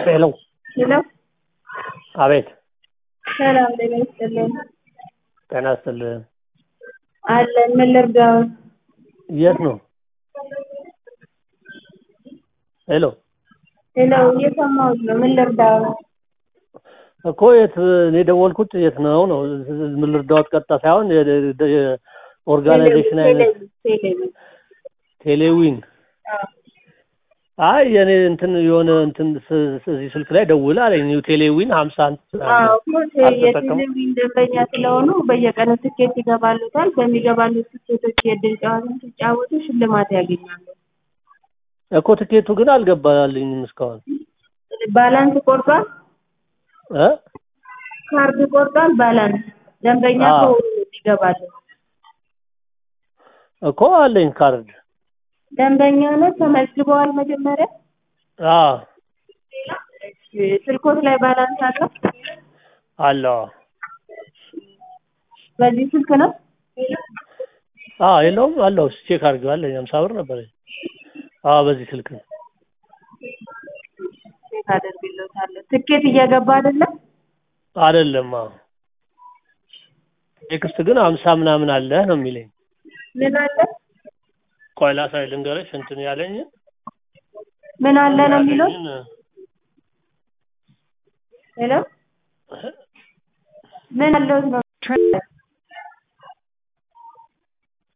ሄሎ ሄሎ አቤት ሰላም ጤና ይስጥልን ጤና ይስጥልኝ አለን ምን ልርዳው የት ነው ሄሎ ሄሎ እየሰማሁት ነው ምን ልርዳው እኮ የት እኔ የደወልኩት የት ነው ነው ምን ልርዳዎት ቀጥታ ሳይሆን ኦርጋናይዜሽን አይነት ቴሌቪዥን ቴሌዊን አይ የኔ እንትን የሆነ እንትን እዚህ ስልክ ላይ ደውል አለኝ ኒው ቴሌዊን ሀምሳ የቴሌቪዥን ደንበኛ ስለሆኑ በየቀኑ ትኬት ይገባሉታል በሚገባሉት ትኬቶች የእድል ጨዋታ ሲጫወቱ ሽልማት ያገኛሉ እኮ ትኬቱ ግን አልገባልኝም እስካሁን ባላንስ ቆርጧል እ ካርድ ቆርጧል ባላንስ ደንበኛ አዎ። ከሆኑ ይገባሉ እኮ አለኝ ካርድ ደንበኛ ነው ተመዝግበዋል መጀመሪያ አዎ ስልኮት ላይ ባላንስ አለው አለው በዚህ ስልክ ነው አዎ የለውም አለው ቼክ አድርጌው አለኝ ሀምሳ ብር ነበረኝ አዎ በዚህ ስልክ ነው ቼክ አደርግልዎታለሁ ትኬት እየገባ አይደለም አይደለም አዎ ቴክስት ግን ሀምሳ ምናምን አለ ነው የሚለኝ ምን አለ ቆይ ላሳይ ልንገርሽ እንትን ያለኝ ምን አለ ነው የሚለው ሄሎ ምን አለው ነው